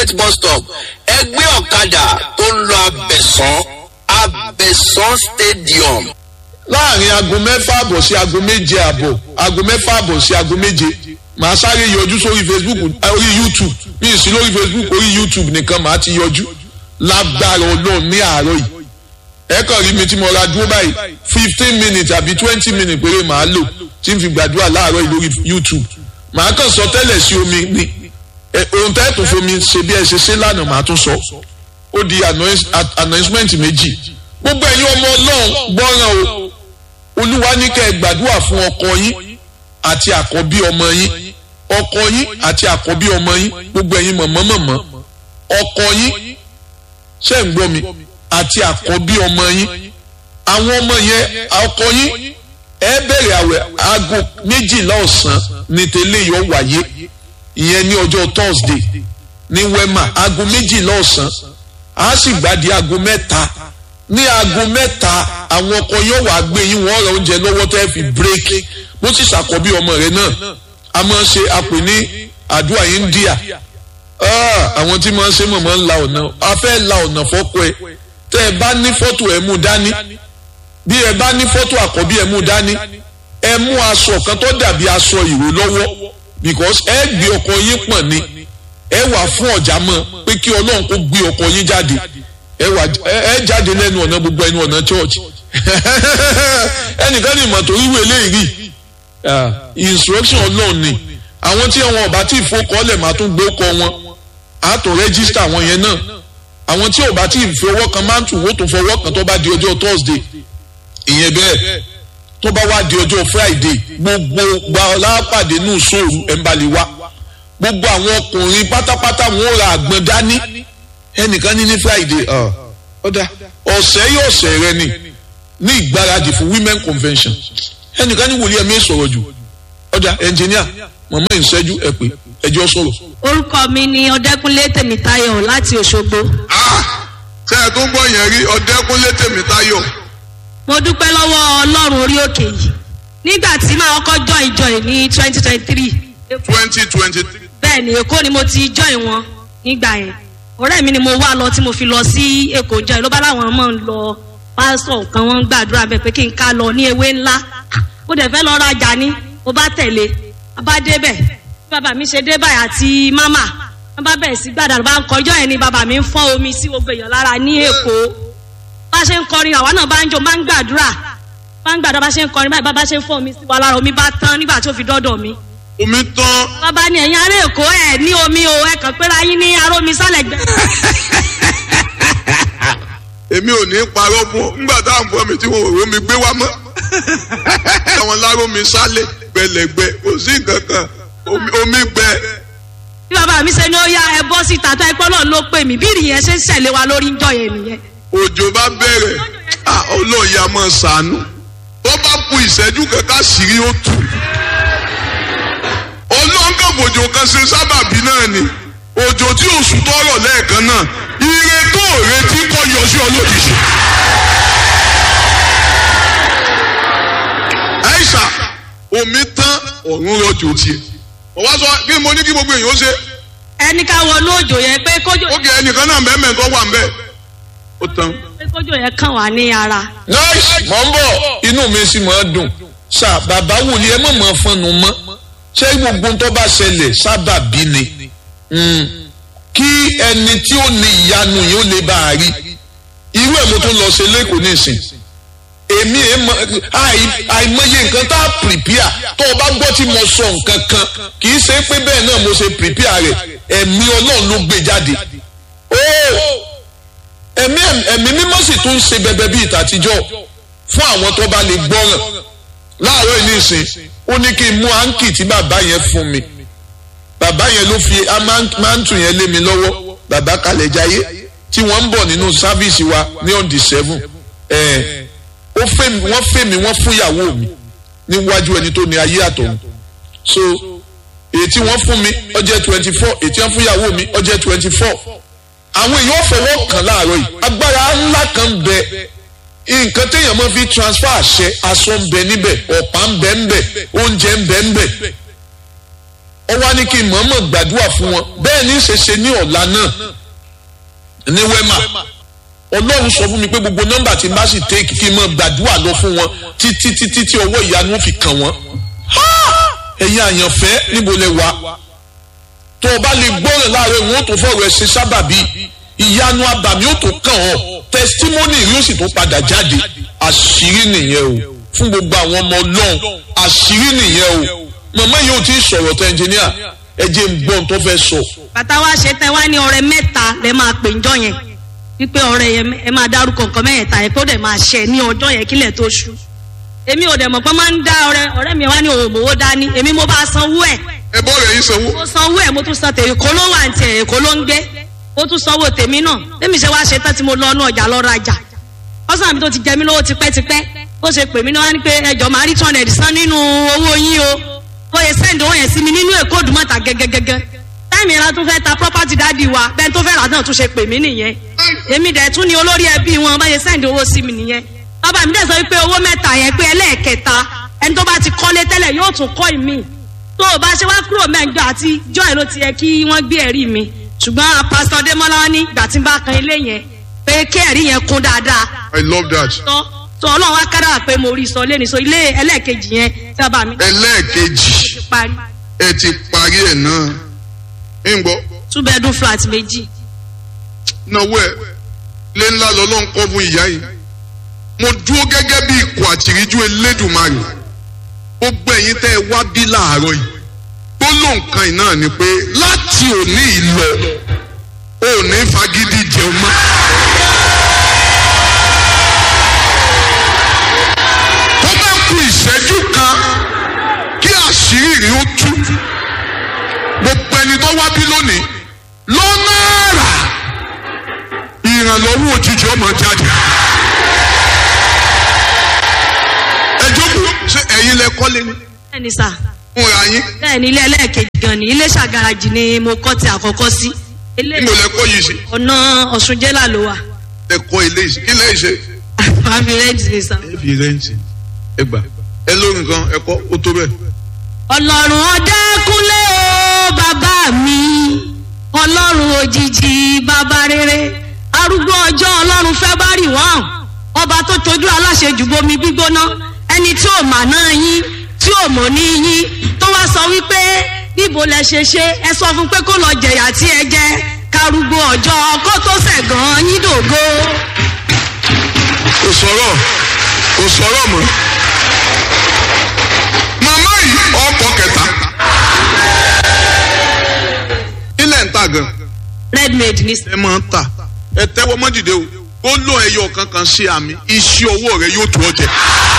gate bus stop ẹgbẹ́ ọ̀kadà tó ń lọ abẹ̀sán abẹ̀sán stadium. láàrin aago mẹ́fà àbọ̀ sí aago méje àbọ̀ aago mẹ́fà àbọ̀ sí aago méje màá sáré yọjú sórí facebook orí youtube mi ì sí lórí facebook orí youtube nìkan màá ti yọjú lágbára ọlọ́run ní àárọ̀ yìí ẹ kàn rí mi tí mo ra dúró báyìí fifteen minutes àbí twenty minutes péré màá lò tí n fi gbàdúrà láàárọ̀ yìí lórí youtube màá kàn sọ tẹ́lẹ̀ sí omi ni ohun tẹ́ tó fomi ṣe bí ẹ ṣe ṣe lánàá màá tún sọ ó di announcement méjì gbogbo ẹ̀yin ọmọ ọlọ́run gbọ́ràn o olúwa ní kẹ́ ẹ gbàdúrà fún ọkọ yín àti àkọ́bí ọmọ yín ọkọ yín àti àkọ́bí ọmọ yín gbogbo ẹ̀yin mọ̀mọ́mọ̀mọ́ ọkọ yín ṣe ń gbọ́ mi àti àkọ́bí ọmọ yín àwọn ọmọ yẹn ọkọ yín ẹ bẹ̀rẹ̀ àwẹ̀ aago méjìlá ọ̀sán ní tẹ́lẹ̀ yọ wáyé ìyẹn ní ọjọ́ thursday ní wema aago méjìlá ọ̀sán a sì gbàdí aago mẹ́ta ní aago mẹ́ta àwọn ọkọ yóò wá gbé yín wọ́n ra oúnjẹ lọ́wọ́ tẹ́ fi bírèkì bó sì ṣàkọ́bí ọmọ rẹ̀ náà a máa ń ṣe àpè ní àdúrà india àwọn tí máa ń ṣe mọ̀mọ́ ń la ọ̀nà a fẹ́ la ọ̀nà fọ́kọ ẹ tẹ́ ẹ bá ní fọ́tò ẹ mú dání bí ẹ bá ní fọ́tò àkọ́bí ẹ mú dání ẹ mú aṣọ kan tó dàbí aṣọ ìró lọ́wọ́ because ẹ gbé ọkọ yín pọ̀n ni ẹ wà fún ọ̀já mọ́ pé kí ọlọ́run kó gbé ọkọ yín jáde ẹ wà ẹ jáde lẹ́nu ọ̀nà gbogbo ẹnu ọ̀nà church ẹnìkan ní ìmọ̀tò wíwé eléyìí instruction ọlọ́run ni àwọn tí wọn ọba tí ìfowókọ́lẹ̀ máa tún gbé kọ wọn á tó rẹ́gísítà wọn yẹn náà àwọn tí ọba tí ìfowó kan máa ń tù wọ́n tó fọwọ́ kan tó bá di ọjọ́ thursday ìyẹn bẹ́ẹ̀ tó bá wá di ọjọ́ friday gbogbo gbàlápàdé nù sóòrù ẹ̀ ń balẹ̀ wá gbogbo àwọn ọkùnrin pátápátá wọn ò ra àgbọn dání ẹnìkan ní ní friday ọ̀dà ọ̀sẹ̀ yóò ọ̀sẹ̀ rẹ ni ní ìgbáradì fún women convention ẹnìkan ní wòlíẹ̀ mi sọ̀rọ̀ jù ọ̀dà engineer mọ̀mọ́ ìṣẹ́jú ẹ̀ pé ẹjọ́ sọ̀rọ̀. orúkọ mi ni ọdẹkùnlé tèmítáyọ̀ láti òṣogbo. ṣé ẹ tó ń gbọ́ yẹn rí ọdẹkùnlé tèmítáyọ̀. mo dúpẹ́ lọ́wọ́ ọlọ́run orí òkè yìí nígbà tí màá kọ́kọ́ join join ní twenty twenty three. twenty twenty three. bẹ́ẹ̀ ni èkó ni mo ti join wọn nígbà yẹn ọ̀rẹ́ mi ni mo wá lọ tí mo fi lọ sí èkó join ló bá láwọn mọ̀ ń lọ pásítọ̀ kan wọ́n ń gbàdúrà bẹ́ẹ̀ pé kí n ká lọ ní ewé ńlá mo dẹ̀ fẹ́ lọ rajà ní mo bá tẹ̀lé a bá débẹ̀ bí bàbá mi ṣe dé báyìí àti mámà wọ́n bá bẹ̀rẹ̀ sí gbàdúrà bá ń kọjọ́ yẹn ni bàbá mi ń fọ́ omi sí gbogbo èèyàn lára ní èkó bá ṣe ń kọrin àwa náà bá ń jó bá ń gbàdúrà bá ń gbàdúrà bá ṣe ń kọrin báyìí bàbá ṣe ń fọ́ omi sí wa lára omi bá tán nígbà tó fi dọ́dọ̀ mi. omi tán. bàbá ni ẹ̀yin ará èkó ẹ̀ ní omi o ẹ̀ kàn pé yín ní aró mi sálẹ̀ gbẹ. èmi ò ní parọ́ fún ọ nígbà táwọn fún mi tí wọn ò rómi gbé wá mọ́ àwọn láró mi sálẹ̀ gbẹlẹgbẹ kò sí nǹkan kan omi gbẹ. bí bàbá mi ṣe ní ó yá ẹ bọ́ síta tó ẹ pọ́ náà ló pè mí bí ìrìyẹn ṣe ń ṣẹ̀lẹ̀ wa lórí ń jọ yẹn nìyẹn. òjò bá bẹ̀rẹ̀ olóòyà máa ṣàánú tó bá ku ìṣẹ́jú kankan sírí ó tù. olóńgbòjò kan ṣe sábàbí náà ni òjò tí oṣù tọrọ lẹ́ẹ̀kan náà ire tó retí kọ́ yọ sí ọ lójijì. àìsà omi tán ọ̀run rọ̀jò tiẹ̀. ọ̀wá sọ kí mo ní kí gbogbo èèyàn ó ṣe. ẹni ká wọnú òjò yẹn pé kójò. ó kì í ẹnìkan náà bẹ́ẹ̀ mẹ́tọ́ wà ń bẹ́ẹ̀. ó tán. pé kójò yẹn kàn wá ní ara. nice mọ̀ ń bọ̀ inú mi sì máa dùn ṣá bàbá wòlíì ẹ mọ̀ mọ́ fọnù mọ́ ṣé gbogbo tó bá ṣẹlẹ̀ sábà bí ni kí ẹni tí ó ní ìyanu yìí ó lè bá a rí irú ẹ̀ mo tún lọ ṣe lẹ́kọ̀ọ́ nísìn èmi àìmọye nǹkan tá a prepare tó o bá gbọ́ tí mo sọ nǹkan kan kì í ṣe pé bẹ́ẹ̀ náà mo ṣe prepare rẹ̀ ẹ̀mí ọlọ́run ló gbé jáde ẹ̀mí ẹ̀mí mímọ́ sì tún ṣe bẹbẹ bíi ìtàtijọ́ fún àwọn tó bá lè gbọ́ràn láàárọ̀ yìí nísìn ó ní kí n mú áńkì tí bàbá yẹn fún mi bàbá yẹn ló fi máńtù yẹn lé mi lọ́wọ́ bàbá kalẹ̀ jayé tí wọ́n ń bọ̀ nínú sáfíìsì wa ní on the seven ẹ̀ ó fẹ́ mi wọ́n fẹ́ mi wọ́n fún ìyàwó mi níwájú ẹni tó ní ayé àtọ̀hún so èyí tí wọ́n fún mi ó jẹ́ twenty four èyí tí wọ́n fún ìyàwó mi ó jẹ́ twenty four àwọn èèyàn fọwọ́ kàn láàárọ̀ yìí agbára ńlá kan bẹ nǹkan téèyàn máa fi transfer àṣẹ aṣọ ń bẹ níbẹ̀ ọ̀pá ń bẹ ń bẹ oúnjẹ ń bẹ ń bẹ ó wá ní kí n mọ̀ọ́mọ̀ gbàdúrà fún wọn bẹ́ẹ̀ ní ṣe ṣe ní ọ̀la náà ní wẹ́mà ọlọ́run sọ fún mi pé gbogbo nọ́mbà tí n bá sì tẹ́kì kí n mọ̀ gbàdúrà lọ fún wọn títí títí tí ọwọ́ ìyanu fi kàn wọ́n ẹ̀yin àyànfẹ́ níbo lẹ wà tó o bá lè gbọ́ràn láàárọ̀ ìwọ̀n tó fọ̀rọ̀ ẹ̀ ṣe sábàbí ìyanu abàmì ó tó kàn ọ́ tẹsítímọ́nì yóò sì tó padà jáde àṣírí nìyẹn o fún gbogbo àwọn ọmọ ọlọ́run àṣírí nìyẹn o màmá yìí ò tí ì sọ̀rọ̀ tẹ ẹnjìníà ẹ jẹ́ ń gbọ́n tó fẹ́ sọ. bàtà wa ṣe tẹ wá ní ọrẹ mẹ́ta lẹ máa pè ńjọ́ yẹn wípé ọrẹ yẹn ẹ máa dárúkọ nǹkan mẹ́ẹ̀ta yẹn kó dẹ̀ máa ṣẹ ní ọjọ́ yẹn kílẹ̀ tó ṣú èmi ò dẹ̀ mọ̀ pé máa ń dá ọrẹ ọ̀rẹ́ mi wá ní òun òmòwò dání èmi mo bá sanwó ẹ̀ ẹ bọ́ rẹ̀ yín sanwó. mo sanwó ẹ̀ mo tún san tèmi kó ló wà ní tiẹ̀ èkó ló ń gbé mo tún sanwó tèmi náà tèmi ṣe wá ṣe tán tí mo lọ ọnú ọjà lọ rajà ọsàn mi tó ti jẹ mí lówó tipẹ́tipẹ́ bó ṣe pè mí náà wá ní pé ẹjọ́ máa rí two hundred san nínú owó yín o bóyá send owó yẹn sí mi nínú èkó òdùmọ̀tà gẹ́gẹ́gẹ́gẹ́ táìmì ìran tún fẹ́ ta property dáàdi wa bẹ́ẹ̀ tó fẹ́ rà náà tún ṣe pè mí nìyẹn èmi dẹ̀ tún ni olórí ẹbí wọn báyẹn send owó sí mi nìyẹn bàbá mi dẹ̀ sọ wípé owó mẹ́ta yẹn pé ẹlẹ́ẹ̀kẹta ẹni tó bá ti kọ́lé tẹ́lẹ̀ yóò tún kọ́ ìmí tó o bá ṣe wá kúrò mẹ́jọ àti joy ló ti yẹ kí wọ́n gbé ẹ̀rí mi ṣùgbọ́n pásítọ̀ démọ́lá ní ìgbà tí n bá kan ilé yẹn pé kí ẹ̀rí yẹn kún dáadáa I love that. tọ́ tó ọlọ́run wá kára pé mo rí sọ lẹ́ni so ilé ẹlẹ́ẹ̀kejì yẹn tí bàbá mi ẹlẹ́ẹ̀kejì ti parí ẹ ti parí ẹ̀ náà ń gbọ́ two bedroom flat méjì náwó ẹ̀ lé ńlá lọ́lọ́run kọ́ fún ìyá yìí mo dúró gẹ́gẹ́ bí ikọ̀ àtìríjú elédùnmarè gbogbo ẹ̀yin tẹ́ ẹ wá bí láàárọ̀ yìí gbólóhùn kan yìí náà ni pé láti òní ìlọ ò ní fagídí jẹun mọ́. tó bá ku ìṣẹ́jú kan kí àṣírí rí ó tú gbogbo ẹni tó wá bí lónìí lọ́nà àrà ìrànlọ́wọ́ òjijì ọmọ jáde. ẹ jókòó ṣé ẹ̀yin lẹ kọ́lé ni bẹ́ẹ̀ ni sà fúnra yín bẹ́ẹ̀ ni ilé ẹlẹ́ẹ̀kejì gan ni ilé ṣàgàràjì ni mo kọ́ ti àkọ́kọ́ sí ilé níbo lẹ kọ́ yìí sí ọ̀nà ọ̀ṣun jẹ́là ló wà ẹ kọ́ ilé yìí sí kí lẹ́yìn ṣe. àmì rẹ́ǹtì ni sà. ẹ fi rẹ́ǹtì ẹ gbà ẹ lórí nǹkan ẹ kọ́ ó tó bẹ́ẹ̀. ọlọ́run ọ̀dẹ́kúnlé o bàbá mi ọlọ́run òjijì bàbá rere arúgbó ọjọ́ ọlọ́run fẹ́ bá rì wọ́n ọba tó tojú aláṣejù bomi gbígbóná ẹni tí ò mà náà yín tí ò mọ̀ ní yín tó wá sọ wípé níbo lẹ ṣe ṣe ẹ sọ fún pé kó lọ jẹ̀yà tí ẹ jẹ karùgbó ọjọ́ kó tó sẹ̀gàn yín dògo. kò sọ̀rọ̀ kò sọ̀rọ̀ mọ́. màmá yìí ọkọ̀ kẹta. ilẹ̀ ń ta gan. redmade ní ẹ máa ń tà ẹ tẹ́wọ́ mọ́ dìde o ó lọ ẹyọ kankan sí àmì iṣẹ́ ọwọ́ rẹ yóò tó ọ jẹ.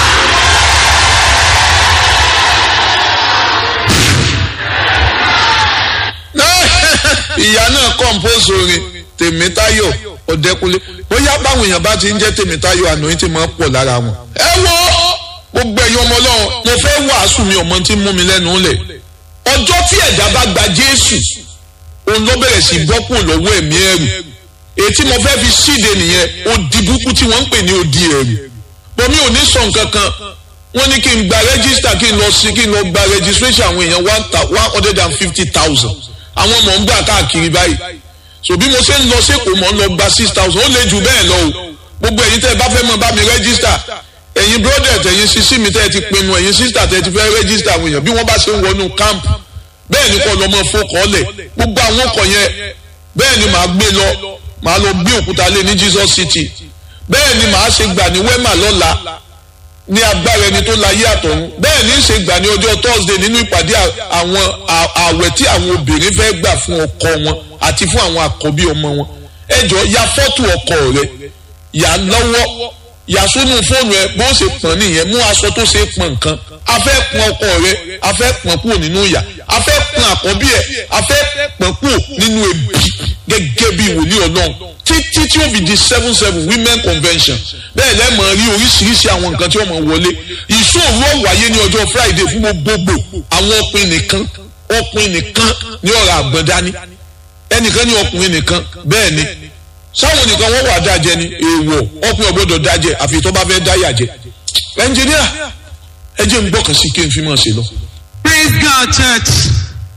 ìyá náà compose orin tèmítáyọ̀ ọ̀dẹ́kunlé bóyá báwọn èèyàn bá ti ń jẹ́ tèmítáyọ̀ àná tí máa ń pọ̀ lára wọn. ẹ wo gbogbo ẹ̀yin ọmọ ọlọ́run mo fẹ́ wàásù mi ọmọ tí ń mú mi lẹ́nu lẹ̀ ọjọ́ tí ẹ̀dá bá gba jésù òun ló bẹ̀rẹ̀ sí bọ́ kúrò lọ́wọ́ ẹ̀mí ẹ̀rù ètí mo fẹ́ fi ṣíde nìyẹn odi burúkú tí wọ́n ń pè ní odi ẹ̀rù bọ́mí ò ní sọ nǹkan kan wọ́n ní kí n gba rẹ́gísítà kí n lọ sí kí n lọ gba registration àwọn èèyàn one hundred and fifty thousand àwọn mọ̀ ń gbà káàkiri báyìí so bí mo ṣe ń lọ sẹ́kọ̀ọ́ mọ̀ ń lọ gba six thousand ó lè jù bẹ́ẹ̀ lọ o gbogbo ẹ̀yin tẹ́ ẹ bá fẹ́ mọ̀ bá mi rẹ́gísítà ẹ̀yin brother ẹ̀yin sisi mi tẹ́ ẹ ti pinnu ẹ̀yin sister tẹ́ ẹ ti fẹ́ rẹ́gísítà àwọn èèyàn bí wọ́n bá ṣe ń wọnú camp bẹ́ẹ̀ ni kọ́ lọ́mọ fọkànlẹ̀ gbogbo àwọn ọkọ̀ yẹn bẹ́ẹ̀ ni màá gbé lọ màá lọ gbé òkúta lé ní Jesus City bẹ́ẹ̀ ni màá ṣe gbà ní wema lọ́la ní agbára ẹni tó láyé àtọ̀run bẹ́ẹ̀ ní ṣe gbà ní ọjọ́ Thursday nínú ìpàdé àwọn àwẹ̀ tí àwọn obìnrin fẹ́ gbà fún ọkọ wọn àti fún àwọn àkọ́bí ọmọ wọn ẹ jọ ya fọ́tò ọkọ rẹ yà lọ́wọ́ yà sónú fóònù ẹ bó ṣe pọ̀n nìyẹn mú aṣọ tó ṣe pọ̀n nǹkan a fẹ́ pọ̀n ọkọ rẹ a fẹ́ pọ̀n kúrò nínú ìyà a fẹ́ pọ̀n àkọ́bí ẹ a fẹ́ pọ̀n kúrò nínú ebi gẹ́gẹ́ bí wòlíì ọlọ́run títí tí ó fi di seven seven women convention bẹ́ẹ̀ lẹ́mọ̀ rí oríṣiríṣi àwọn nǹkan tí wọ́n mọ̀ wọlé ìṣòro wáyé ní ọjọ́ friday fún gbogbogbò àwọn ọkùnrin nìkan ọkùnrin nìkan ní ọ̀rọ̀ àgbọ̀n dání ẹnìkan ní ọkùnrin nìkan bẹ́ẹ̀ ni sáwọn nìkan wọ́n wà dájẹ́ ni èèwọ̀ ọkùnrin ọgbọ́dọ̀ dájẹ́ àfi tó bá fẹ́ dáyà jẹ ẹnjìníà ẹ jẹ́ ń gbọ́kàn sí kí n fi mọ̀ sí lọ. Praise God, church.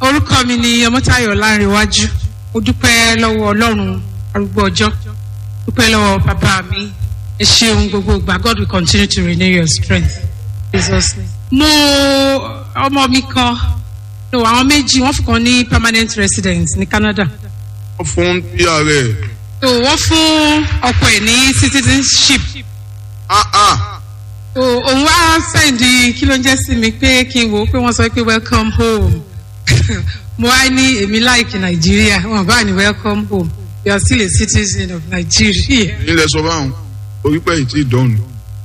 orúkọ mi ni ọmọtayọ lárinwájú mo dúpẹ́ lọ́wọ́ ọlọ́run arúgbó ọjọ́ dúpẹ́ lọ́wọ́ bàbá mi ẹ ṣeun gbogbo ìgbà god will continue to renew your strength jesus name. mo ọmọ mi kan no àwọn méjì wọ́n fún kan ní permanent resident ní canada wọ́n fún pr rẹ̀ so wọ́n fún ọkọ ẹ̀ ní citizenship ah ah so òun wá sẹ́ndì kí ló ń jẹ́ sí mi pé kí n wò ó pé wọ́n sọ pé welcome home mo wá ní èmi láìkì nàìjíríà wọn bá ní welcome home you are still a citizen of nigeria nílẹ̀ sọ báwọn orí pẹ̀ yìí ti dọ̀nù.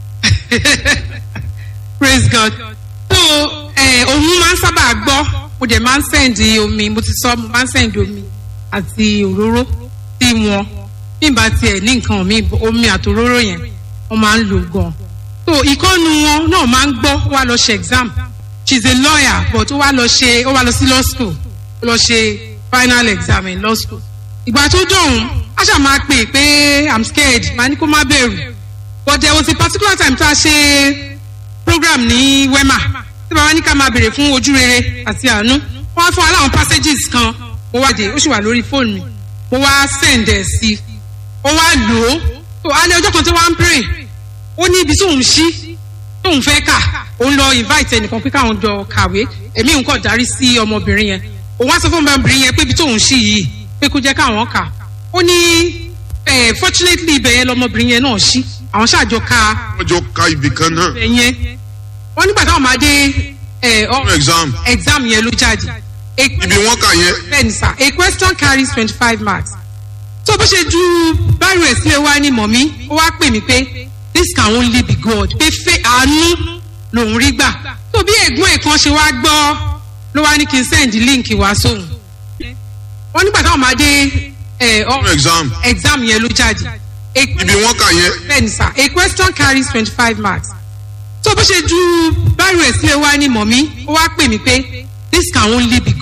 praise god so eh, òun máa ń sábà gbọ́ mo dẹ̀ máa ń sẹ́ndì omi mo ti sọ mo máa ń sẹ́ndì omi àti òróró sí wọn nígbà tiẹ̀ ní nǹkan mi omi àtòróró yẹn wọ́n máa ń lò gan so ìkọ́nu wọn náà máa ń gbọ́ wá lọ ṣe exam she is a lawyer but ó wá lọ ṣe ó wá lọ sí law school ó lọ ṣe final exam in law school ìgbà tó dọ̀hún a ṣáà máa pè pé i'm scared màá ní kó má bẹ̀rù but there was a particular time tá a ṣe program ní wema tí bàbá ní ká máa bèrè fún ojú rere àti àánú wọ́n á fún wa láwọn passages kan mo wá dé ó sì wà lórí fóònù mi mo wá send ẹ̀ sí ó wá lò ó tó alẹ́ ọjọ́ kan tí wọ́n á ń pray ó ní ibi tóun ṣí tóun fẹ́ kà òun lọ invite ẹnìkan pé káwọn jọ kàwé èmi nǹkan darí sí ọmọbìnrin yẹn òun á sọ fún ọmọbìnrin yẹn pé ibi tóun ṣí yìí pé kó jẹ́ káwọn kà ó ní eh, fortunately ibẹ̀ yẹn lọmọbìnrin yẹn náà ṣí àwọn ṣàjọ ka wọ́n jọ ka ibì kan náà ibẹ̀ yẹn wọ́n nígbà táwọn máa dé eh, ọ- fún exam exam yẹn ló jáde A- ibi wọ́n kà yẹn bẹ́ẹ̀ni sá a question carries twenty five marks tó bó ṣe ju báyìí rẹ̀ sílẹ̀ wá ní mọ̀mí ó wá pè mí pé this can only be God pé fẹ́ àánú lòún rí gbà tó bí ẹ̀gbọ́n ẹ̀ kan ṣe wá gbọ́ ló wá ní kí n send link wá sóhun wọ́n nígbà táwọn máa dé ẹ̀ ọ- fún exam exam yẹn ló jáde A- ibi wọ́n kà yẹn bẹ́ẹ̀ni sá a question carries twenty five marks tó bó ṣe ju báyìí rẹ̀ sílẹ̀ wá ní mọ̀mí ó wá pè mí pé this can only be